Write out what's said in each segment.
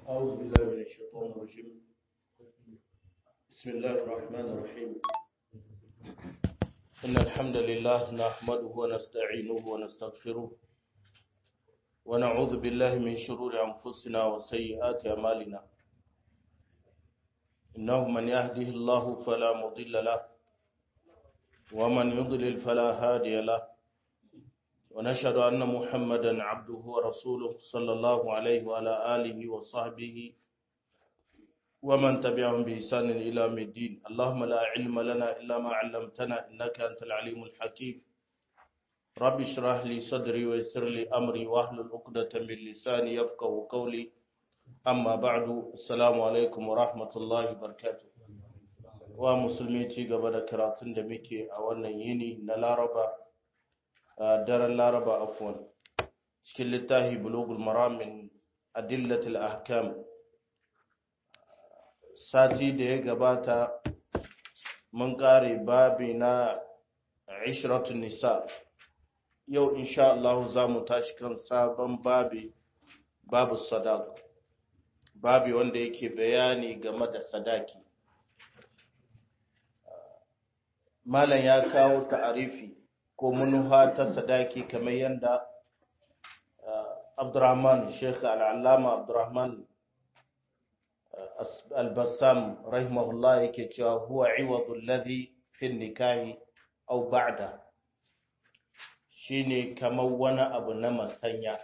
أعوذ بالله من الشيطان الرجيم بسم الله الرحمن الرحيم إن الحمد لله نحمده ونستعينه ونستغفره ونعوذ بالله من شرور أنفسنا وسيئات أعمالنا إنه من يهده الله فلا مضل له ومن يضلل فلا هادي له ونشهد أن محمدا عبده ورسوله صلى الله عليه وعلى آله وصحبه ومن تبعهم بإحسان إلى يوم الدين اللهم لا علم لنا إلا ما علمتنا إنك أنت العليم الحكيم رب اشرح لي صدري ويسر لي أمري واحلل عقدة من لساني يفقه قولي أما بعد السلام عليكم ورحمة الله وبركاته wa musulmi ci gaba da karatun da muke a wannan yini na laraba daren laraba afwan cikin littafi bulugul maramin adillatul ahkam sati da ya gabata mun kare babi na ishratun nisa yau insha Allah za mu tashi kan sabon babi babu sadaq babi wanda yake bayani game da sadaki malam ya kawo ta'arifi ko munuha ta sadaki kamar yadda Abdurrahman Sheikh Al-Allama Abdurrahman Al-Bassam rahimahullah yake cewa huwa iwadu alladhi fi nikahi aw ba'da shine kamar wani abu na masanya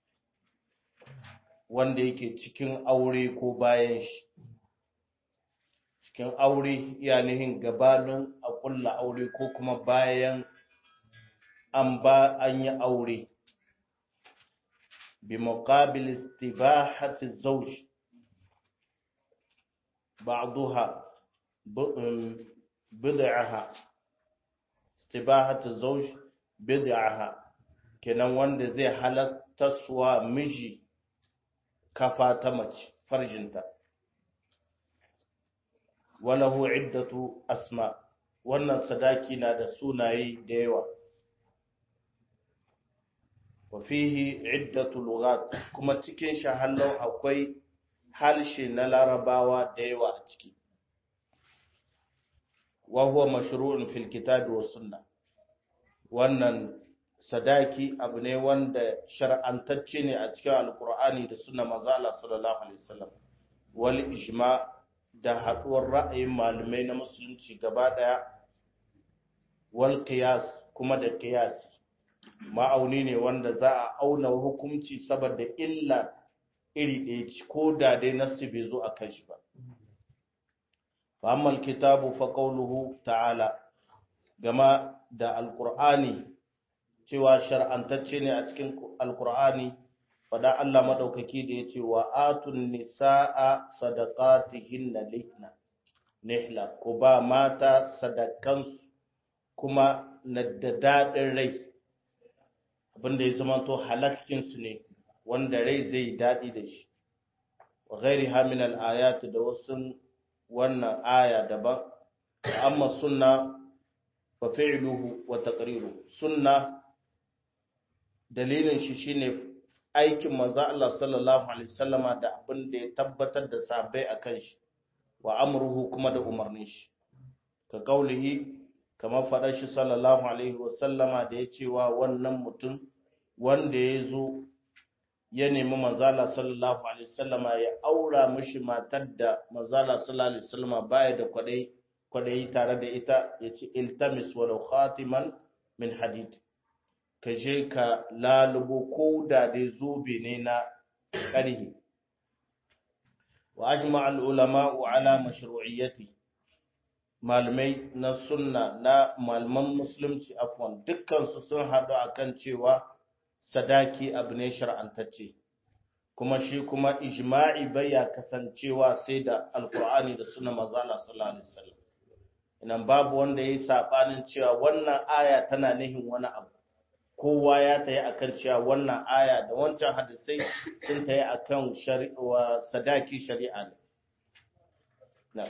wanda yake cikin aure ko bayan shi cikin aure yanihin gabanin a kulla aure ko kuma bayan an ba an yi aure bi muqabil istibahati zawj ba'daha bid'aha istibahati zawj bid'aha kenan wanda zai halasta suwa miji kafa ta mace farjinta walahu iddatu asma wannan sadaki na da sunaye da yawa wa fihi iddatu lughat kuma cikin shahallau akwai halshe na larabawa da yawa a ciki wa huwa mashru'un fil kitabi was sunna wannan sadaki abu ne wanda shar'antacce ne a cikin alqur'ani da sunna manzo Allah sallallahu alaihi wasallam wal ijma' da haɗuwar ra'ayin malamai na musulunci gaba ɗaya wal qiyas kuma da qiyasi ma'auni ne wanda za a auna hukunci saboda illa iri ɗaya ci ko da dai nasu bai zo a kan shi ba fa'ammal kitabu fa qawluhu ta'ala gama da alqur'ani cewa shar'antacce ne a cikin alqur'ani fada Allah madaukaki da ya ce wa atun nisa'a sadaqatihinna lihna nihla ko ba mata sadakansu kuma na da daɗin rai abinda ya zama to halakkinsu ne wanda rai zai daɗi da shi wa gairi haminal ayati da wasu wannan aya daban amma sunna fa fi'luhu wa taqriruhu sunna dalilin shi shine aikin manzo Allah sallallahu alaihi wasallama da abin da ya tabbatar da sabai akan shi wa amruhu kuma da umarnin shi ka kaulihi kamar faɗar shi sallallahu alaihi wasallama da ya cewa wannan mutum wanda ya zo ya nemi manzo Allah sallallahu alaihi wasallama ya aura mishi matar da manzo Allah sallallahu alaihi wasallama baya da kwadai kwadai tare da ita yace iltamis walau khatiman min hadid ka je ka lalubo ko da dai zobe ne na ƙarhi wa ajma al-ulama'u ala mashru'iyyati malamai na sunna na malaman musulunci afwan dukkan su sun hadu akan cewa sadaki abu ne shar'antacce kuma shi kuma ijma'i baya kasancewa sai da alqur'ani da sunna manzo Allah sallallahu alaihi wasallam inan babu wanda yayi sabanin cewa wannan aya tana nihin wani abu kowa ya tayi akan cewa wannan aya da wancan hadisai sun tayi akan shari'a sadaki shari'a ne na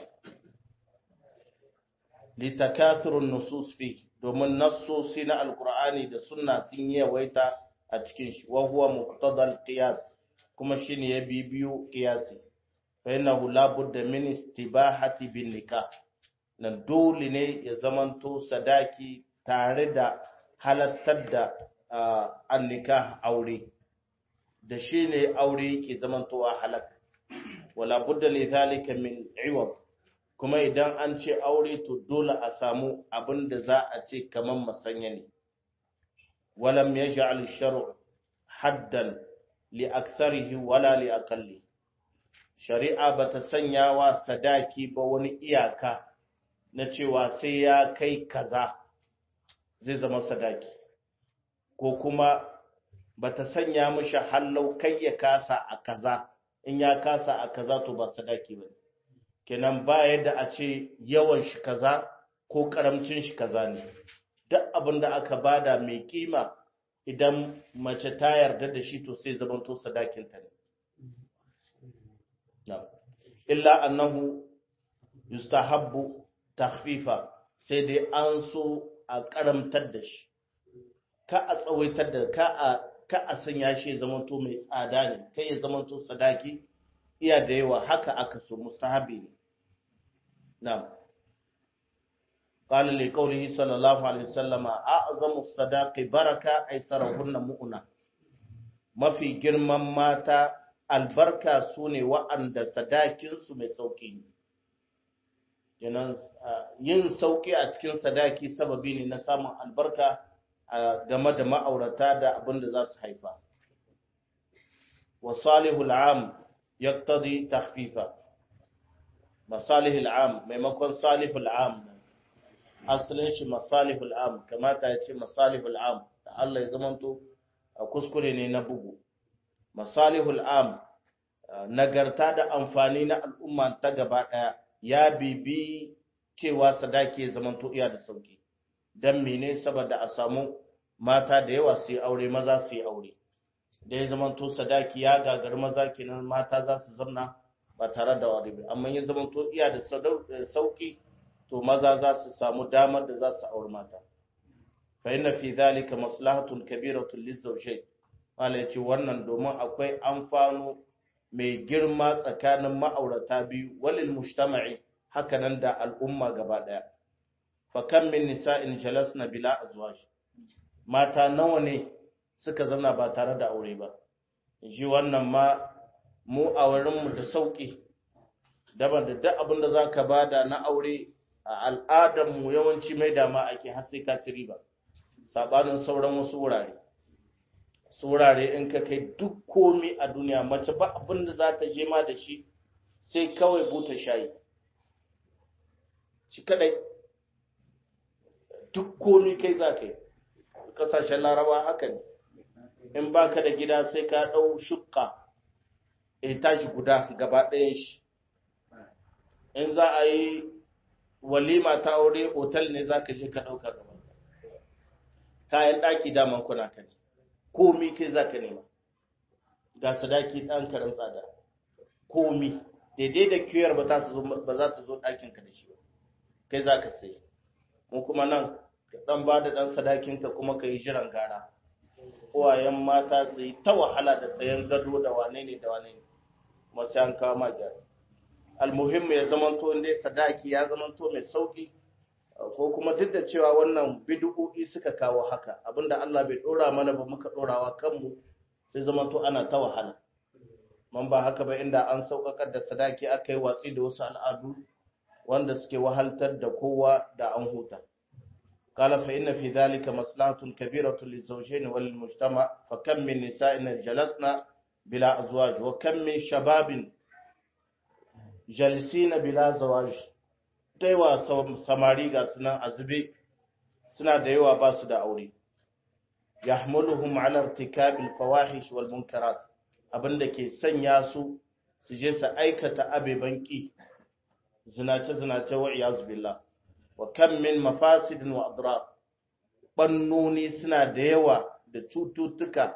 litakathurun nusus fi domin nassosi na alqur'ani da sunna sun yawaita a cikin shi wa huwa muqtadal qiyas kuma shine ya bibiyo qiyasi fa innahu la budda min istibahati bin nikah nan dole ne ya zamanto sadaki tare da halattar da an nikah aure da shine aure yake zamantowa halak wala budda li zalika min iwad kuma idan an ce aure to dole a samu abin da za a ce kaman masanya ne walam yaj'al ash-shar'u haddan li aktharihi wala li aqalli shari'a bata sanya wa sadaki ba wani iyaka na cewa sai ya kai kaza zai zama sadaki ko kuma bata sanya mishi hallau kai ya kasa a kaza in ya kasa a kaza to ba sadaki bane kenan ba yadda a ce yawan shi kaza ko karamcin shi kaza ne duk abin da aka bada mai kima idan mace ta yarda da shi to sai zamanto sadakinta ne illa annahu yustahabbu takhfifa sai dai an so a karamtar da shi ka a tsawaitar da ka a ka a sanya shi zamanto mai tsada ne kai ya zamanto sadaki iya da yawa haka aka so mustahabi ne na'am قال لقوله صلى الله عليه وسلم أعظم الصداق بركة أيسرهن مؤنة mafi girman mata albarka su ne wa'anda sadakinsu mai sauƙi ne. Yin sauƙi a cikin sadaki sababi ne na samun albarka game da ma'aurata da abin da za su haifa. Wa salihul am yaktadi tahfifa. Masalihul am maimakon salihul am asalin shi masalihul am kamata ya ce masalihul am da Allah ya zamanto a kuskure ne na bugu masalihul am nagarta da amfani na al'umma ta gaba daya ya bibi cewa sadaki ya zamanto iya da sauki dan mene saboda a samu mata da yawa su yi aure maza su yi aure da ya zamanto sadaki ya gagar maza kenan mata za su zamna ba tare da wari ba amma ya zamanto iya da sauki to maza za su samu damar da za su aure mata fa inna fi zalika maslahatun kabiratun lizawjayn wala yace wannan domin akwai amfano mai girma tsakanin ma'aurata biyu walil mujtama'i hakanan da al'umma gaba daya fa kam min nisa'in jalasna bila azwaj mata nawa ne suka zauna ba tare da aure ba ji wannan ma mu a wurinmu da sauki daban da duk abin da zaka bada na aure a al'adarmu yawanci mai dama ake har sai ka ci riba sabanin sauran wasu wurare su wurare in ka kai duk komi a duniya mace ba abin da za ta je ma da shi sai kawai buta shayi shi kadai duk komi kai za ka yi kasashen laraba haka ne in baka da gida sai ka ɗau shukka ya tashi guda gaba ɗayan shi in za a yi walima ta aure otal ne za ka je ka ɗauka gaba kayan ɗaki daman kuna ka ne komi kai za ka nema ga sadaki ɗan karin tsada komi daidai da kiyar ba za ta zo ɗakinka da shi ba kai za ka sai mu kuma nan ka ɗan ba da ɗan sadakinka kuma ka yi jiran gara uwayen mata su yi ta wahala da sayan gado da wane ne da wane ne masu yan kawo ma gyara almuhimmu ya zamanto inda sadaki ya zamanto mai sauki ko kuma duk da cewa wannan bid'o'i suka kawo haka abinda Allah bai dora mana ba muka dorawa kanmu sai zamanto ana ta wahala man ba haka ba inda an saukakar da sadaki aka yi watsi da wasu al'adu wanda suke wahaltar da kowa da an huta قال فإن في ذلك مصلحة كبيرة للزوجين وللمجتمع فكم من نساء جلسنا بلا أزواج وكم من شباب جالسين بلا زواج دايوا samari ga sunan azube suna da yawa ba su da aure yahmuluhum ala irtikabil fawahish wal munkarat abinda ke sanya su su je su aikata abeban ki zinace zinace wa iyaz billah wa kam min mafasidin wa adrar bannoni suna da yawa da cututtuka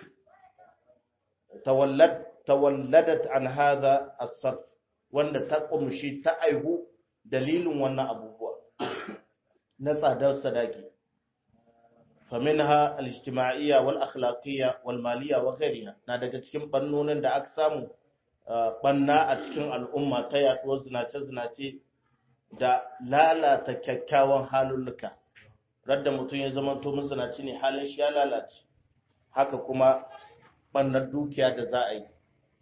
tawallad tawalladat an hadha as-sarf wanda ta kumshi ta aihu dalilin wannan abubuwa na tsadar sadaki faminha al-ijtima'iyya wal akhlaqiyya wal maliyya wa ghayriha na daga cikin bannonin da aka samu banna a cikin al'umma ta yaduwar zinace-zinace da lalata kyakkyawan halulluka radda mutum ya zama to mazinaci ne halin shi ya lalace haka kuma bannar dukiya da za a yi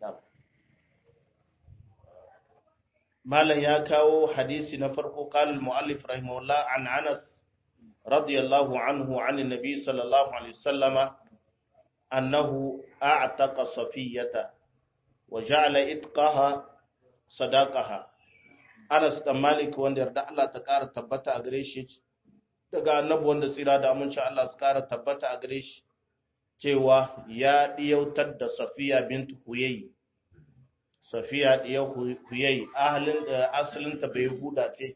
malam ya kawo hadisi na farko kalil mu'allif rahimahullah an anas radiyallahu anhu an nabi sallallahu alaihi wasallama annahu a'taqa safiyata wa ja'ala itqaha sadaqaha Anas dan Malik wanda yarda Allah ta ƙara tabbata a gare shi daga annabi wanda tsira da aminci Allah su ƙara tabbata a gare shi cewa ya diyautar da Safiya bint Huyay Safiya diyar Huyay ahalin asalin ta bai huda ce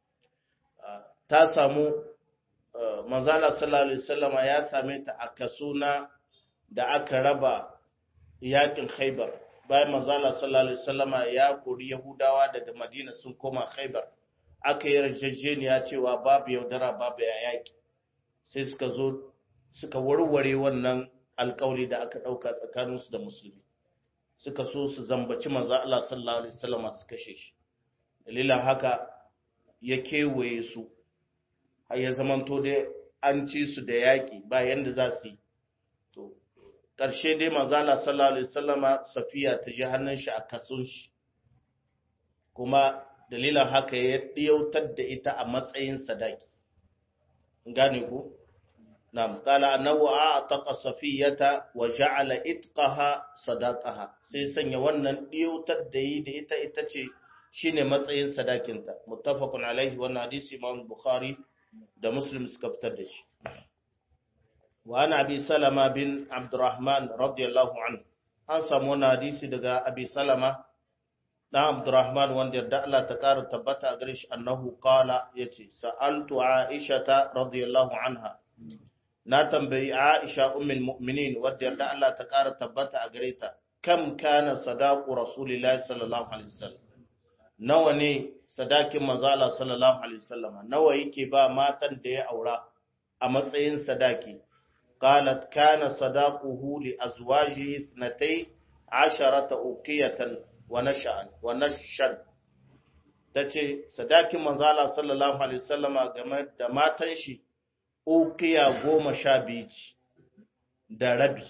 ta samu manzala sallallahu alaihi wasallama ya same ta a kasuna da aka raba yakin Khaibar bayan manzala sallallahu alaihi wasallama ya kori yahudawa daga madina sun koma khaibar aka yi rajajjeniya cewa babu yaudara babu yaki sai suka zo suka warware wannan alkawari da aka dauka tsakaninsu da musulmi suka so su zambaci manzo Allah sallallahu alaihi wasallama su kashe shi dalilan haka ya kewaye su har ya zamanto dai an ci su da yaki ba yanda za su yi to ƙarshe dai manzala sallallahu alaihi wasallama safiya ta ji hannun shi a kasun shi kuma dalilin haka ya ɗiyautar da ita a matsayin sadaki gane ku na'am qala annahu a'taqa safiyata wa ja'ala itqaha sadaqaha sai sanya wannan ɗiyautar da yi da ita ita ce shine matsayin sadakinta muttafaqun alaihi wannan hadisi imam bukhari da muslim suka fitar da shi وعن أبي سلمة بن عبد الرحمن رضي الله عنه an samu wani hadisi daga abi salama na abdurrahman wanda yarda Allah ta ƙara tabbata a gare shi annahu qala yace sa'altu aisha ta radiyallahu anha na tambayi aisha ummul mu'minin wanda yarda Allah ta ƙara tabbata a gare ta kam kana sadaqu rasulillahi sallallahu alaihi wasallam nawa ne sadakin manzo Allah sallallahu alaihi wasallam nawa yake ba matan da ya aura a matsayin sadaki قالت كان صداقه لأزواجه اثنتي عشرة أوقية ونشأ ونشا tace sadakin manzala sallallahu alaihi wasallama game da matan shi ukiya goma sha biyu da rabi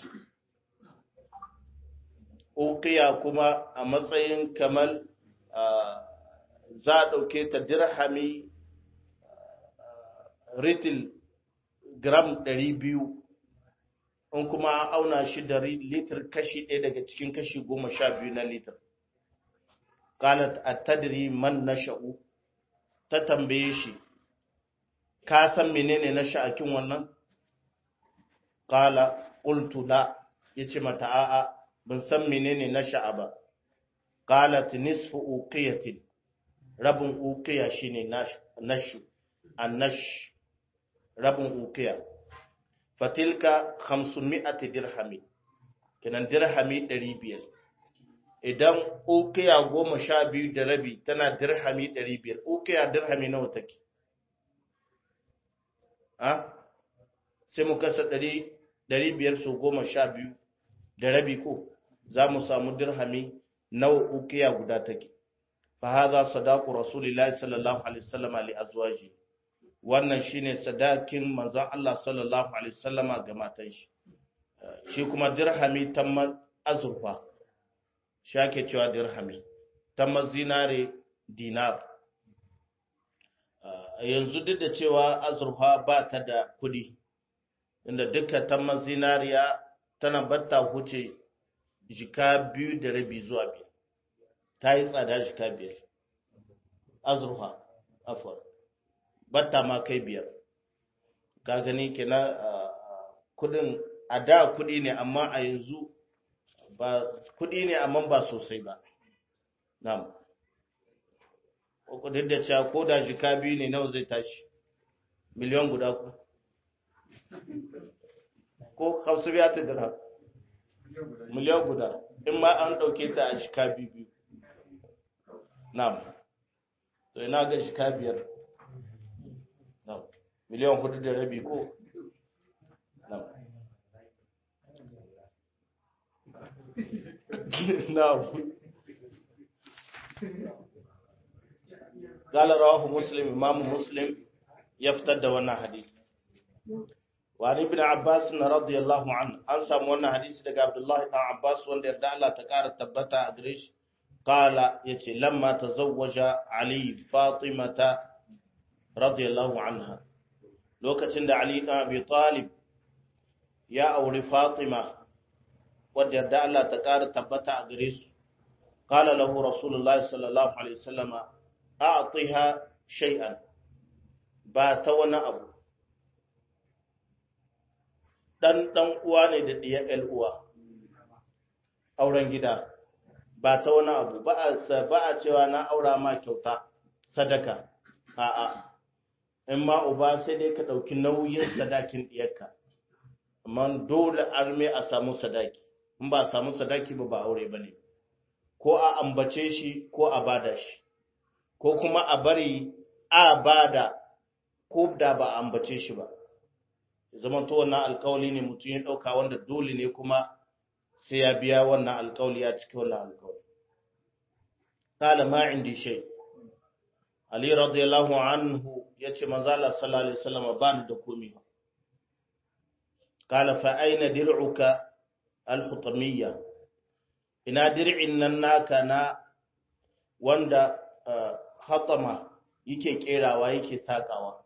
ukiya kuma a matsayin kamar za a ɗauke ta dirhami ritil gram ɗari biyu in kuma an auna shi da litir kashi ɗaya daga cikin kashi goma sha biyu na litir. Qalat at-tadri man nasha'u ta tambaye shi ka san menene na sha'akin wannan qala qultu la yace mata a'a ban san menene na sha'a ba qalat nisfu uqiyatin rabin uqiya shine nashu annash rabin uqiya fatilka 500 dirhami kenan dirhami 500 idan ukiya goma sha biyu da rabi tana dirhami 500 ukiya dirhami nawa take ha sai mu kasa 500 su goma sha biyu da rabi ko za mu samu dirhami nawa ukiya guda take fa hadha sadaqu rasulillahi sallallahu alaihi wasallam li azwaji wannan shine sadakin manzon Allah sallallahu alaihi wasallama ga matan shi shi kuma dirhami tamma azurfa shi ake cewa dirhami tamma zinare dinar yanzu duk da cewa azurfa ba ta da kudi inda duka tamma zinariya tana batta huce jika biyu da rabi zuwa biyar ta yi tsada jika biyar azurfa afon batta ma kai biyar ka gani kenan kudin a da kudi ne amma a yanzu ba kudi ne amma ba sosai ba na'am duk da cewa ko da jika biyu ne nawa zai tashi miliyan guda ku ko hausu biya ta dira miliyan guda in ma an ɗauke ta a jika biyu biyu na'am to ina ga jika biyar miliyan hudu da rabi ko na'am قال رواه مسلم امام مسلم يفتد wannan hadisi wani ibn abbas na radiyallahu an an samu wannan hadisi daga abdullahi ibn abbas wanda yarda Allah ta kara tabbata a gare shi qala yace lamma tazawwaja ali fatimata radiyallahu anha lokacin da ali ibn abi talib ya auri fatima wanda yarda Allah ta kara tabbata a gare su qala lahu rasulullahi sallallahu alaihi wasallam a'tiha shay'an ba ta wani abu dan dan uwa ne da diya el uwa auren gida ba ta wani abu ba a ba a cewa na aura ma kyauta sadaka a'a in ma uba sai dai ka dauki nauyin sadakin diyarka amma dole arme a samu sadaki in ba a samu sadaki ba ba aure bane ko a ambace shi ko a bada shi ko kuma a bari a bada ko da ba a ambace shi ba zaman to wannan alkawali ne mutum ya ɗauka wanda dole ne kuma sai ya biya wannan alkawali ya cike wannan alkawali qala ma indi shay ali radiyallahu anhu yace manzo Allah sallallahu alaihi wasallam ba ni da komai qala fa aina dir'uka al-hutamiyya ina dir'in nan naka na wanda hatama yake kerawa yake sakawa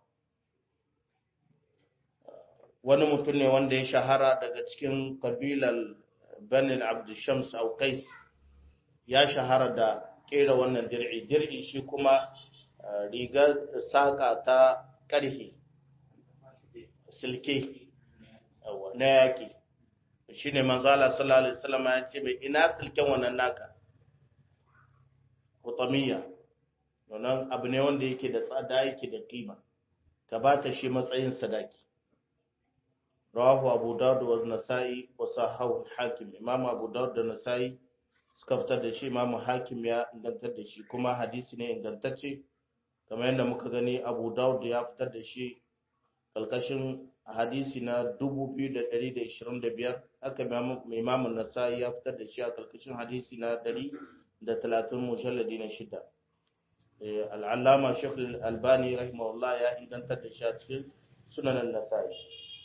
wani mutum ne wanda ya shahara daga cikin kabilar banin abdushams au kais ya shahara da kera wannan dir'i dir'i shi kuma rigar saka ta karhe silke na yaki shi ne manzala sallallahu alaihi wasallam ya ce mai ina silken wannan naka hutamiya wannan abu ne wanda yake da tsada yake da kima ka ba ta shi matsayin sadaki rawahu abu dawud wa nasa'i wa sahahu hakim imam abu dawud da nasa'i suka fitar da shi imam hakim ya ingantar da shi kuma hadisi ne ingantacce kamar yadda muka gani abu dawud ya fitar da shi kalkashin hadisi na 2125 haka imam nasa'i ya fitar da shi a kalkashin hadisi na 130 mujalladi na shida al'allama shekul albani rahimahullah ya ingantar da shi a cikin sunanan nasa'i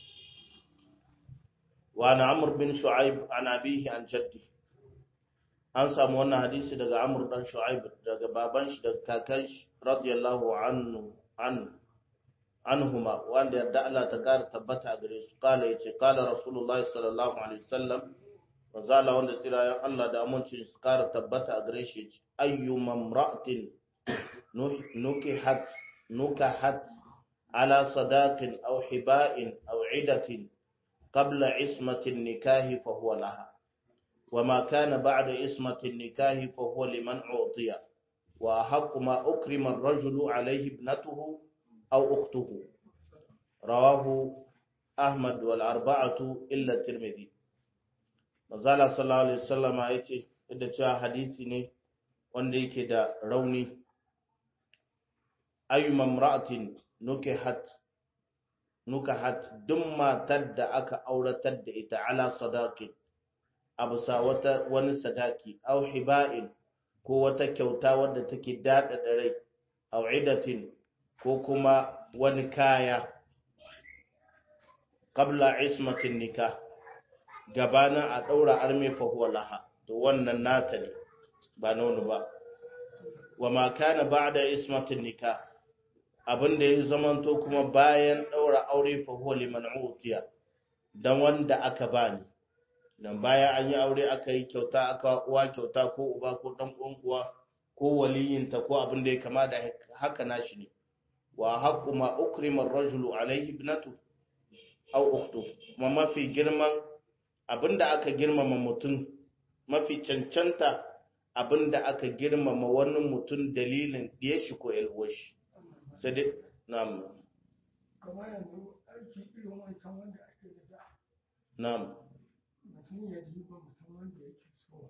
وعن عمرو بن شعيب عن أبيه عن جده an samu wannan hadisi daga Amr dan Shu'aib daga baban shi daga kakan shi radiyallahu anhu an anhuma wanda yadda Allah ta kara tabbata gare su kala yace kala rasulullahi sallallahu alaihi wasallam wazala wanda tsira Allah da amincin su kara tabbata a gare shi yace ayyu mamra'atin nukihat nukahat ala sadaqin aw hiba'in aw 'idatin قبل عصمة النكاه فهو لها وما كان بعد عصمة النكاه فهو لمن أعطي وأحق ما أكرم الرجل عليه ابنته أو أخته رواه أحمد والأربعة إلا الترمذي Mazala sallallahu Alaihi wasallama ya ce, da cewa hadisi ne wanda yake da rauni, ayyuman ra'atin nuke hat nukahat duk matar da aka auratar da ita ala sadaqin abusa wata wani sadaki aw hiba'in ko wata kyauta wadda take dada da rai aw idatin ko kuma wani kaya qabla ismatin nikah gabanin a daura arme fa huwa laha to wannan nata ne ba nono ba wa ma kana ba'da ismatin nikah abin da ya zamanto kuma bayan ɗaura aure fa huwa liman utiya dan wanda aka bani dan bayan an yi aure aka yi kyauta aka uwa kyauta ko uba ko dan uwan uwa ko waliyinta ko abin da ya kama da haka nashi ne wa haqqu ma ukrima ar-rajulu alayhi ibnatu aw ukhtu kuma mafi girman abinda aka girmama mutum mafi cancanta abinda aka girmama wani mutum dalilin da shi ko shi sai dai na'am kamar yanzu aiki irin wancan wanda ake da da na'am mutum ya ji ba mutum wanda yake so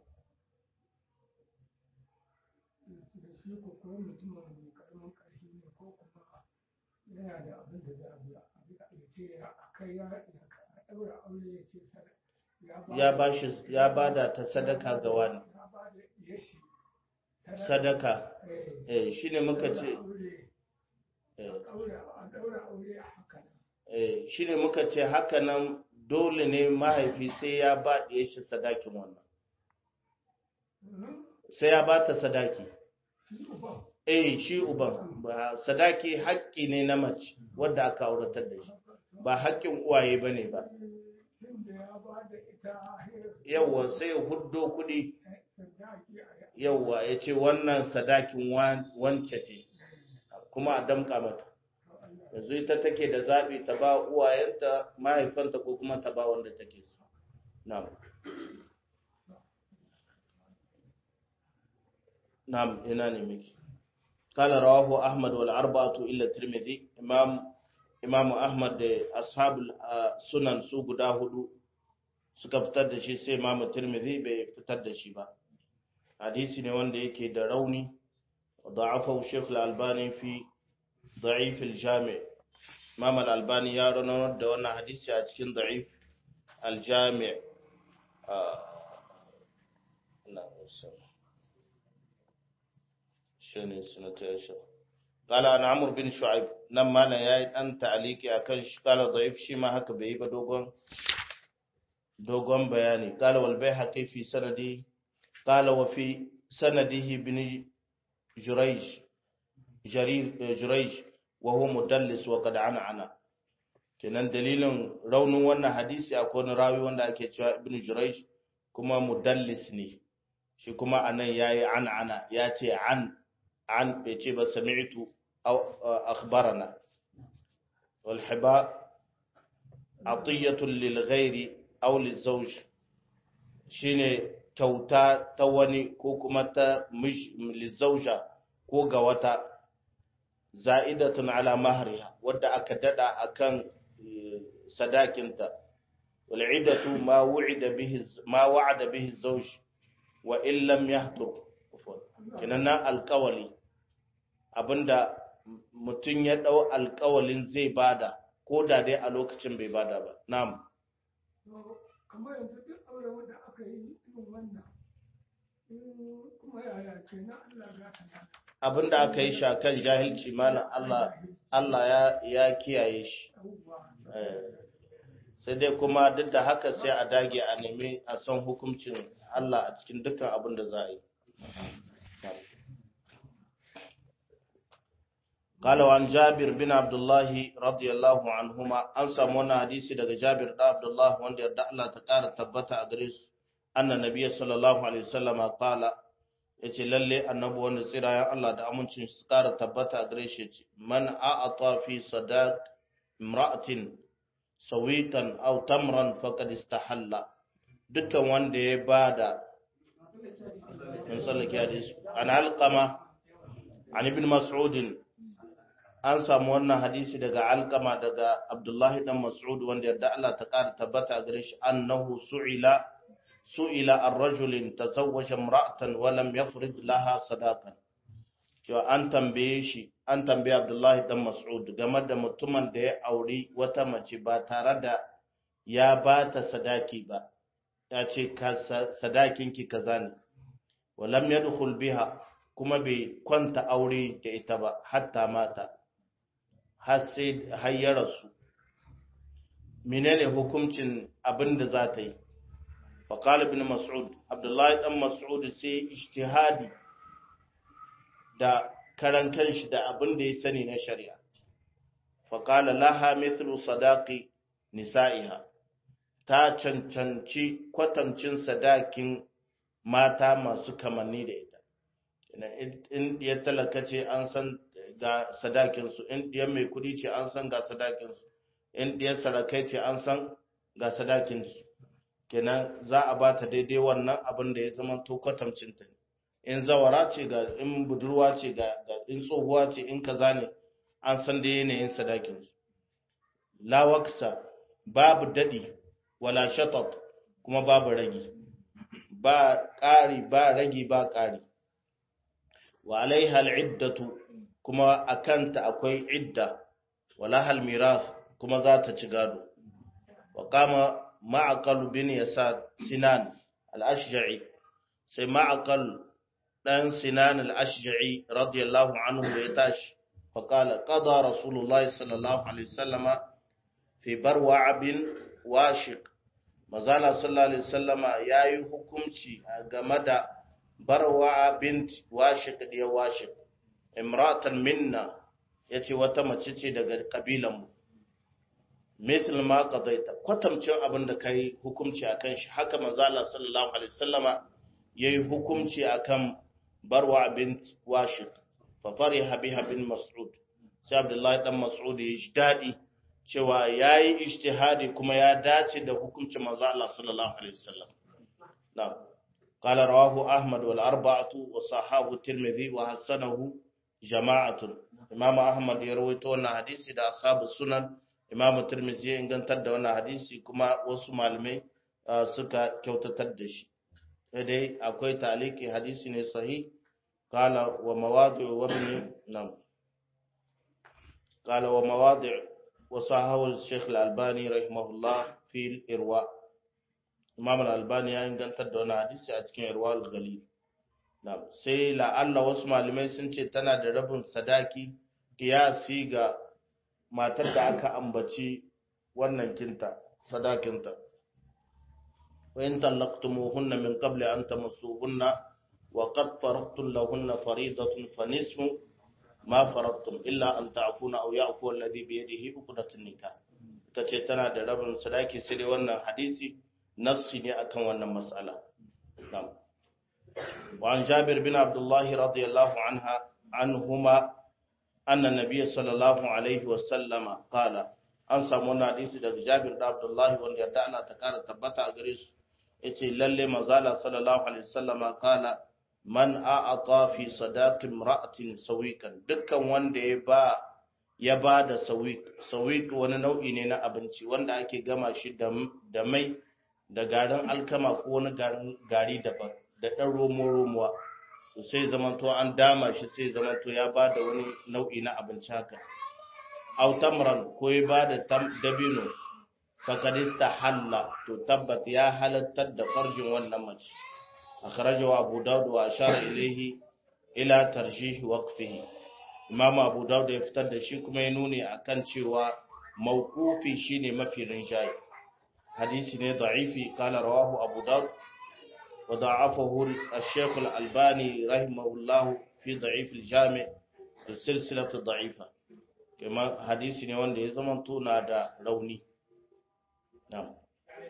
da shi ko kuma mutum mai karamin ƙarfi ne ko kuma yana da abin da za a biya a ce a kai ya ɗaura aure ya ce sadaka ya ba shi ya bada ta sadaka ga wani ya ba da yashi sadaka eh eh shine muka ce aure eh, a ɗaura a ɗaura aure a haka nan eh, shine muka ce haka nan dole ne mahaifi sai ya ba ɗaya shi sadakin wannan Mhm. sai ya ba ta sadaki shi uban eh shi uban ba sadaki haƙƙi ne na mace wadda aka auratar da shi ba haƙƙin uwaye bane ba tun da ya ba da ita yawwa sai ya huddo kuɗi sadaki a yawwa ya ce wannan sadakin wan- wance ce kuma a damƙa mata yanzu ita take da zaɓi ta ba uwayenta mahaifanta ko kuma ta ba wanda take so na'am na'am ina ne miki قال رواه أحمد والأربعة إلا الترمذي إمام إمام أحمد أصحاب السنن سو guda hudu suka fitar da shi sai Imam Tirmidhi bai fitar da shi ba hadisi ne wanda yake da rauni ضعفه الشيخ الألباني في ضعيف الجامع Imam Al-Albani ya ranar da wannan hadisi a cikin ضعيف الجامع ina shine sunata ya sha qala an amr bin shu'aib nan mana yayi dan ta'aliki akan shi qala da'if shi ma haka bai ba dogon dogon bayani qala wal bayhaqi fi sanadi qala wa fi sanadihi bin jurayj jarir jurayj wa huwa mudallis wa qad ana kenan dalilin raunin wannan hadisi akwai wani rawi wanda ake cewa ibn jurayj kuma mudallis ne shi kuma anan yayi an ana ya ce an عن بيجيب سمعت أو أخبرنا والحباء عطية للغير أو للزوج شيني كوتا تواني كوكمتا مش للزوجة كوغا وتا زائدة على مهرها ودا أكددا أكن صداكنتا والعدة ما وعد به ما وعد به الزوج وإن لم يحضر kenan na alkawali abinda mutum ya dau alkawalin zai bada ko da dai a lokacin bai bada ba na'am kamar yanzu duk aure wanda aka yi irin wannan kuma yaya ke na Allah za ka na abinda aka yi shakan jahilci malam Allah Allah ya ya kiyaye shi sai dai kuma duk da haka sai a dage a nemi a san hukuncin Allah a cikin dukkan abin da za a yi قال وعن جابر بن عبد الله رضي الله عنهما an samu wannan hadisi daga Jabir da Abdullah wanda yarda Allah ta ƙara tabbata a gare su anna nabiyyi sallallahu alaihi wasallama qala yace lalle annabi wanda tsirayen Allah da amincin su ƙara tabbata a gare shi yace man a'ata fi sadaq imra'atin sawitan aw tamran faqad istahalla dukkan wanda ya bada min sallaki hadisi an alqama an ibn mas'ud an samu wannan hadisi daga alkama daga abdullahi dan mas'ud wanda yarda Allah ta ƙara tabbata gare shi annahu su'ila su'ila ar-rajulin tazawwaja imra'atan wa lam yafrid laha sadaqan cewa an tambaye shi an tambaye abdullahi dan mas'ud game da mutumin da ya auri wata mace ba tare da ya ba ta sadaki ba ya ce sadakinki kaza ne wa lam yadkhul biha kuma bai kwanta aure da ita ba hatta mata har sai har ya rasu menene hukuncin abin da za ta yi faqala ibn mas'ud abdullahi dan mas'ud sai ijtihadi da karan kanshi da abin da ya sani na shari'a faqala laha mithlu sadaqi nisa'iha ta cancanci kwatancin sadakin mata masu kamanni da ita in ya talaka ce an san ga sadakinsu in ɗiyar mai kuɗi ce an san ga sadakinsu in ɗiyar sarakai ce an san ga sadakinsu kenan za a ba ta daidai wannan abin da ya zama to kwatamcinta ne in zawara ce ga in budurwa ce ga in tsohuwa ce in kaza ne an san da yanayin sadakinsu lawaksa babu daɗi wala shatat kuma babu ragi ba ƙari ba ragi ba ƙari wa alaiha al'iddatu kuma a kanta akwai idda wala hal mirath kuma za ta ci gado wa kama ma'aqal bin yasar sinan al-ashja'i sai ma'aqal dan sinan al-ashja'i radiyallahu anhu ya tashi fa qala qada rasulullah sallallahu alaihi wasallama fi barwa bin washiq mazala sallallahu alaihi wasallama yayi hukunci game da barwa bint washiq da washiq imratan minna yace wata mace ce daga kabilan mu misal ma qadaita kwatamcin abin da kai hukunci akan shi haka mazala sallallahu alaihi wasallama yayi hukunci akan barwa bint washiq fa fariha biha bin mas'ud sai abdullahi dan mas'ud ya ji dadi cewa ya yi ishtihadi kuma ya dace da hukuncin manzo Allah sallallahu alaihi wasallam na'am qala rawahu ahmad wal arba'atu wa sahahu tirmidhi wa hasanahu jama'atun imam ahmad ya rawaito wannan hadisi da ashabu sunan imam tirmidhi ya ingantar da wannan hadisi kuma wasu malamai suka kyautatar da shi sai dai akwai taliki hadisi ne sahih qala wa mawadi'u wa ibn nam qala wa mawadi'u وصححه الشيخ الألباني رحمه الله في الإرواء إمام الألباني يعني كان تدونا حديث أتكين إرواء الغليل نعم سي لعل واسمع لمن سنتي تنا دربن صداكي قياسي ga matar da aka ambaci wannan kinta sadakinta wa in talaqtumuhunna min qabli an tamassuhunna wa qad faradtum lahunna fariidatan fa nisfu ma farattum illa an ta'funa aw ya'fu alladhi bi yadihi uqdatun nikah tace tana da rabin sadaki sai dai wannan hadisi nassi ne akan wannan mas'ala na'am wa an jabir bin abdullah radiyallahu anha anhuma anna nabiy sallallahu alaihi wa sallama qala an samu wannan hadisi daga jabir da abdullah wanda yarda Allah ta kara tabbata a gare su yace lalle manzala sallallahu alaihi wa sallama qala man a'ata fi sadaqin imra'atin sawiqan dukkan wanda ya ba ya ba da sawiq sawiq wani nau'i ne na abinci wanda ake gama shi da da mai da garin alkama ko wani garin gari daban da dan romo romuwa to sai zamanto an dama shi sai zamanto ya ba da wani nau'i na abinci haka aw tamran ko ya ba da dabino fakadista halla to tabbat ya halattar da farjin wannan mace أخرجه أبو داود وأشار إليه إلى ترجيح وقفه إمام أبو داود يفتد شيء كما ينوني أكن شوى موقوفي شيني ما في رنجاي حديث ضعيف قال رواه أبو داود وضعفه الشيخ الألباني رحمه الله في ضعيف الجامع السلسلة الضعيفة كما حديث نوان يزمن تونا دا روني نعم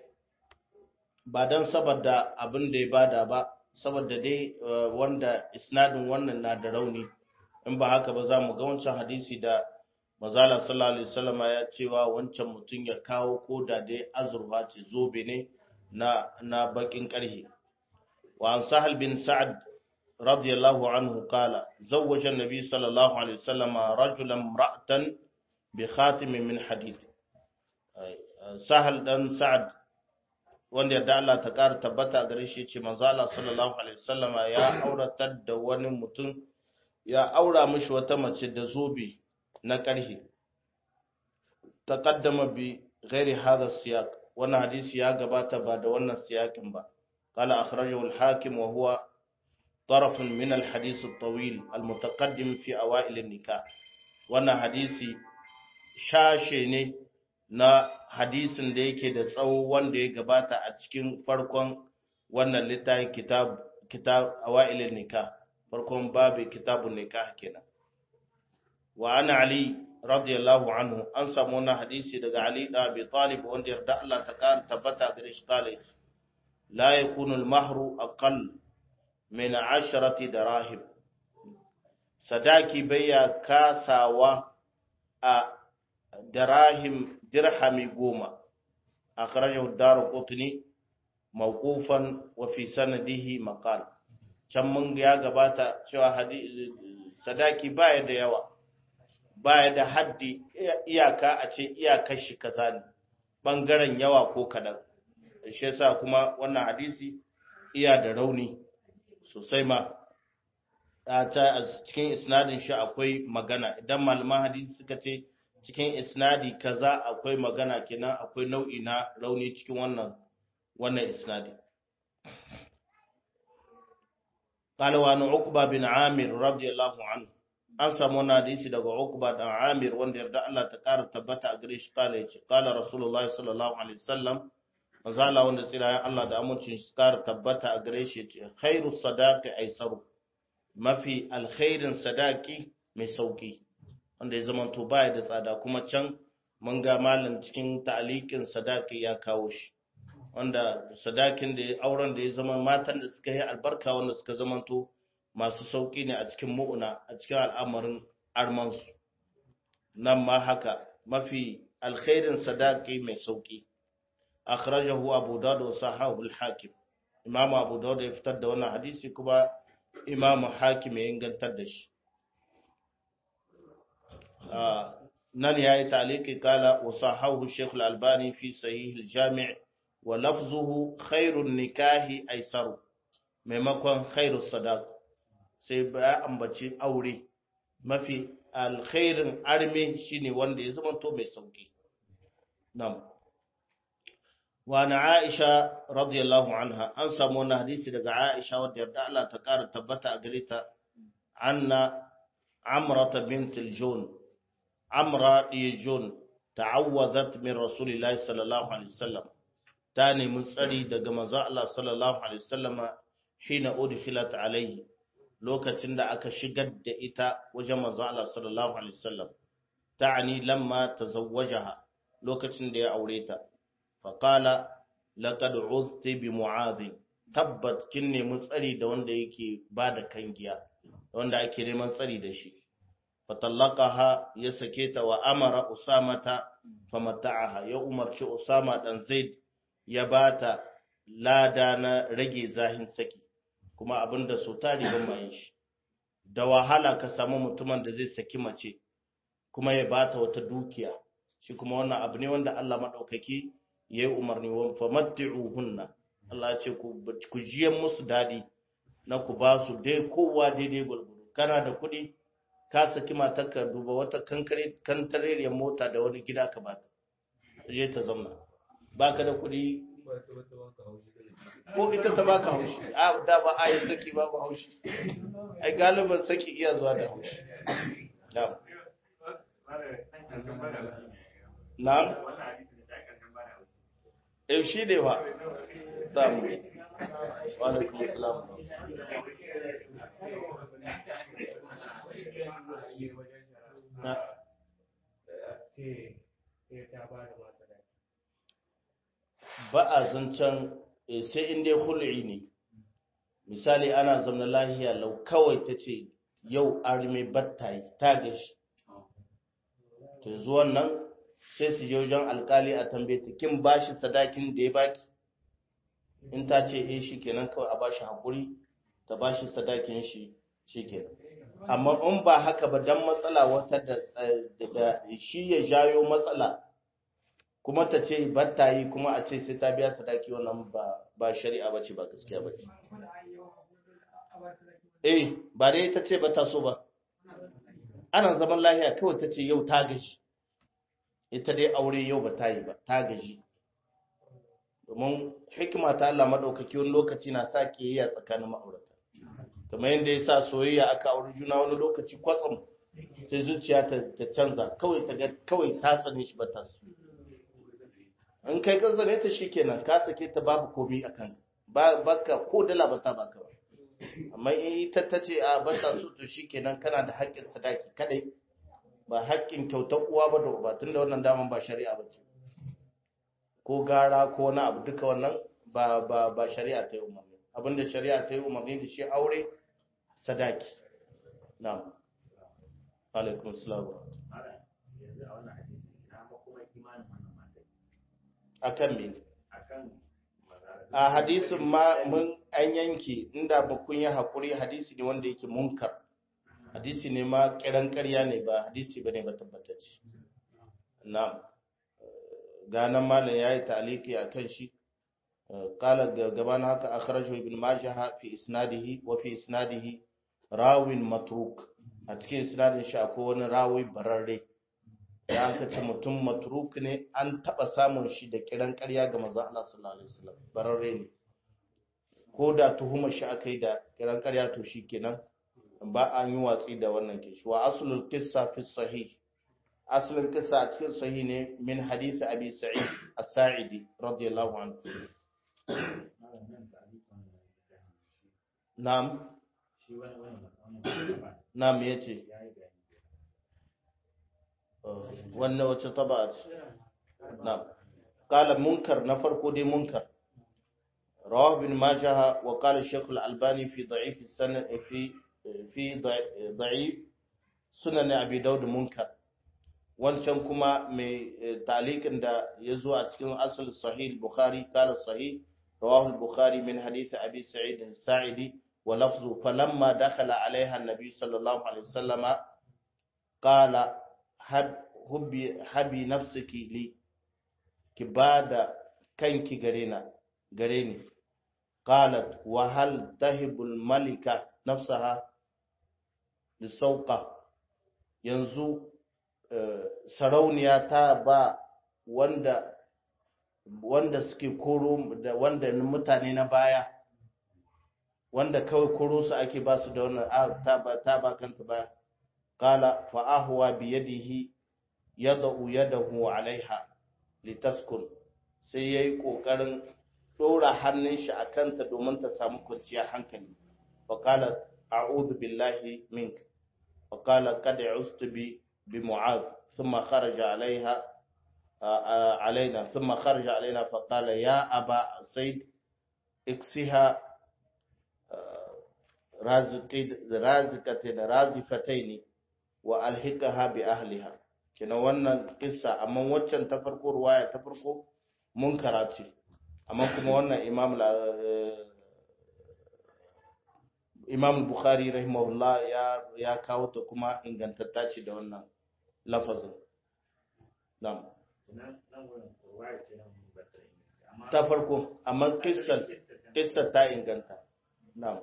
ba don saboda abin da ya bada ba saboda dai wanda isnadin wannan na da rauni in ba haka ba za mu ga wancan hadisi da mazala sallallahu alaihi wasallama ya cewa wancan mutum ya kawo ko da dai azurfa ce zobe ne na na bakin karhe wa an sahal bin sa'ad radiyallahu anhu qala zawwaja an-nabi sallallahu alaihi wasallama rajulan imra'atan bi khatimin min hadid sahal dan sa'ad wanda yadda Allah ta ƙara tabbata gare shi ce manzala sallallahu alaihi wasallama ya auratar da wani mutum ya aura mishi wata mace da zobe na ƙarhe taqaddama bi ghairi hadha siyaq wannan hadisi ya gabata ba da wannan siyakin ba qala akhrajahu al-hakim wa huwa طرف من الحديث الطويل المتقدم في أوائل النكاح wannan hadisi shashe ne na hadisin da yake da tsawo wanda ya gabata a cikin farkon wannan littafin kitab kitab awailin nikah farkon babu kitabun nikah kenan wa ana ali radiyallahu anhu an samu wannan hadisi daga ali da abi talib wanda yarda Allah ta kar tabbata gare shi kale la yakunu al-mahru aqall min 'asharati darahim sadaki bayya kasawa a darahim dirhami goma akhrajahu ad-darqutni mawqufan wa fi sanadihi maqal can mun ya gabata cewa sadaki baya da yawa baya da haddi iyaka a ce iyakar shi kaza ne bangaren yawa ko kadan shi yasa kuma wannan hadisi iya da rauni sosai ma ta a cikin isnadin shi akwai magana idan malaman hadisi suka ce cikin isnadi kaza akwai magana kenan akwai nau'i na rauni cikin wannan wannan isnadi قال وعن عقبة بن عامر رضي الله عنه an samu wani hadisi daga Uqba dan Amir wanda yarda Allah ta ƙara tabbata a gare shi kala yace kala Rasulullah sallallahu alaihi wasallam manzo Allah wanda tsirayen Allah da amincin shi ƙara tabbata a gare shi yace khairu sadaqi aisaru mafi alkhairin sadaki mai sauki wanda ya zama to baya da tsada kuma can mun ga malam cikin ta'alikin sadaki ya kawo shi wanda sadakin da auren da ya zama matan da suka yi albarka wanda suka zama to masu sauƙi ne a cikin mu'una a cikin al'amarin armansu nan ma haka mafi alkhairin sadaki mai sauƙi akhrajahu abu dawud wa sahahu al-hakim imam abu dawud ya fitar da wannan hadisi kuma imam hakim ya ingantar da shi nan yayi taliki kala wa sahahu shaykh al-albani fi sahih al-jami' wa lafzuhu khairun nikahi aisaru maimakon khairus sadaq sai ya ambaci aure mafi alkhairin arme shine wanda ya zama to mai sauki nam wa na Aisha radiyallahu anha an samu wannan hadisi daga Aisha wadda yarda Allah ta kara tabbata a gare ta anna Amra bint al-Jun Amra Jun ta'awwadat min Rasulillahi sallallahu alaihi wasallam ta nemi tsari daga manzo Allah sallallahu alaihi wasallama hina udkhilat alaihi lokacin da aka shigar da ita wajen manzo Allah sallallahu alaihi wasallam ta'ani lamma tazawwajaha lokacin da ya aure ta fa qala laqad uzti bi mu'adh tabbat kin nemi tsari da wanda yake bada kangiya wanda ake neman tsari da shi fa talaqaha ya sake ta wa amara usamata famata'aha ya umarci usama dan zaid ya bata lada na rage zahin saki kuma abinda so tari ban mayin shi da wahala ka samu mutumin da zai saki mace kuma ya bata wata dukiya shi kuma wannan abu ne wanda Allah madaukaki yayi umarni wa famatti'uhunna Allah ya ce ku ku jiyan musu dadi na ku ba su dai kowa daidai gulgulu kana da kuɗi ka saki matarka duba wata kankare kantareriyar mota da wani gida ka bata je ta zauna baka da kuɗi ko ita ta baka haushi a da ba a yi saki babu haushi ai galiban saki iya zuwa da haushi na eh shi ne wa samu wa alaikum assalam na ba a zancen sai in dai hul'i ne misali ana zamna lahiya lau kawai ta ce yau arme batta yi ta gashi to yanzu wannan sai su je wajen alkali a tambaye ta kin bashi sadakin da ya baki in ta ce eh shi kenan kawai a bashi hakuri ta bashi sadakin shi shi kenan amma in ba haka ba dan matsala wata da shi ya jayo matsala kuma ta ce batta yi kuma a ce sai ta biya sadaki wannan ba ba shari'a bace ba gaskiya bace eh ba dai ta ce ba ta so ba ana zaman lahiya kawai ta ce yau ta gaji ita dai aure yau ba ta yi ba ta gaji domin hikima ta Allah madaukaki wani lokaci na sa kiyayya tsakanin ma'aurata kamar yadda ya sa soyayya aka auri juna wani lokaci kwatsam sai zuciya ta canza kawai ta ga kawai ta tsane shi ba ta so in kai ka zane ta shikenan ka sake ta babu komai akan ba baka ko dala ba ta baka ba amma in ita ta ce a ba ta so to shikenan kana da haƙƙin sadaki kadai ba haƙƙin kyautar uwa ba da uba tunda wannan daman ba shari'a ba ce ko gara ko wani abu duka wannan ba ba ba shari'a ta yi umarni abinda shari'a ta yi umarni da shi aure sadaki na'am alaikum assalam akan me a hadisin ma mun an yanke inda ba kun yi hakuri hadisi ne wanda yake munkar hadisi ne ma kiran ƙarya ne ba hadisi bane ba tabbatacce na'am ganan malam yayi ta'liqi akan shi qala gaban haka akhrajahu ibn majah fi isnadihi wa fi isnadihi rawin matruk a cikin isnadin shi akwai wani rawi bararre da aka ce mutum matruk ne an taba samun shi da kiran ƙarya ga manzon Allah sallallahu alaihi wasallam bararre ne ko da tuhumar shi aka yi da kiran ƙarya to shi kenan ba an yi watsi da wannan kishi wa aslul qissa fi sahih aslul qissa a cikin sahih ne min hadith abi sa'id as-sa'idi radiyallahu anhu na'am na'am yace wannan wace taba'a na'am qala munkar na farko dai munkar رواه ابن ماجه وقال الشيخ الألباني في ضعيف السنة في في ضعيف سنن أبي داود منكر wancan kuma mai talikin da ya zo a cikin asal sahih bukhari kala sahih rawahu bukhari min hadith abi sa'id sa'idi wa lafzu falamma dakhala alaiha an-nabi sallallahu alaihi wasallam qala hubbi habi nafsiki li ki bada kanki gare na gare ni قالت وهل تهب الملكة نفسها للسوقة yanzu sarauniya ta ba wanda wanda suke koro da wanda mutane na baya wanda kawai koro su ake ba su da wannan ta ba ta ba kanta baya qala fa ahwa bi yadihi yad'u yadahu alaiha litaskun sai yayi kokarin ɗora hannun shi a kanta domin ta samu kwanciyar hankali faƙala a'udhu billahi mink faƙala kada ustu bi bi mu'az thumma kharaja alaiha alaina thumma kharaja alaina faqala ya aba said iksiha razikati da razifataini wa alhiqaha bi ahliha kina wannan kissa amma waccan ta farko ruwaya ta farko munkara ce amma kuma wannan imam imam bukhari rahimahullah ya ya kawo ta kuma ingantatta ce da wannan lafazin na'am ta farko amma kissar kissar ta inganta na'am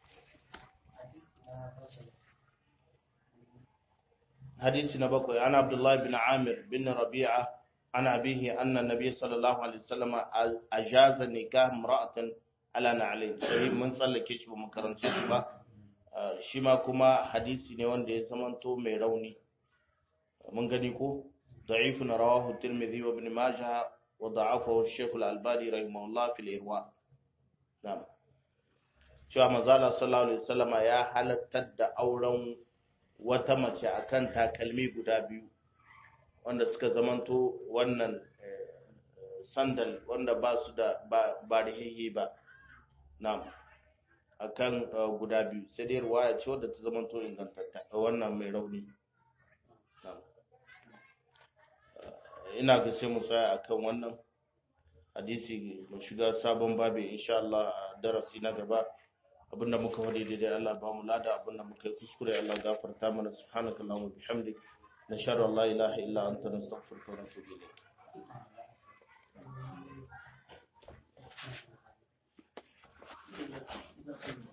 hadisi na bakwai ana abdullahi bin amir bin rabi'a عن أبيه أن النبي صلى الله عليه وسلم أجاز نكاح امرأة على نعلين صحيح من صلى كيش بمكرن شيخ shi ma kuma hadisi ne wanda ya zamanto mai rauni mun gani ko da'ifun rawahu tirmidhi wa ibn majah wa da'afahu shaykh al-albani rahimahullah fil irwa na'am cewa manzala sallallahu alaihi wasallam ya halattar da auren wata mace akan takalmi guda biyu wanda suka zamanto wannan sandal wanda ba su da ba rihihi ba na'am akan guda biyu sai dai ruwaya ce wadda ta zamanto ingantatta wannan mai rauni na'am ina ga sai mu tsaya akan wannan hadisi mu shiga sabon babi insha Allah a darasi na gaba abinda muka wadi daidai Allah ba mu lada abinda muka yi kuskure Allah gafarta mana subhanakallahumma bihamdik نشهد أن لا إله إلا أنت نستغفرك ونتوب إليك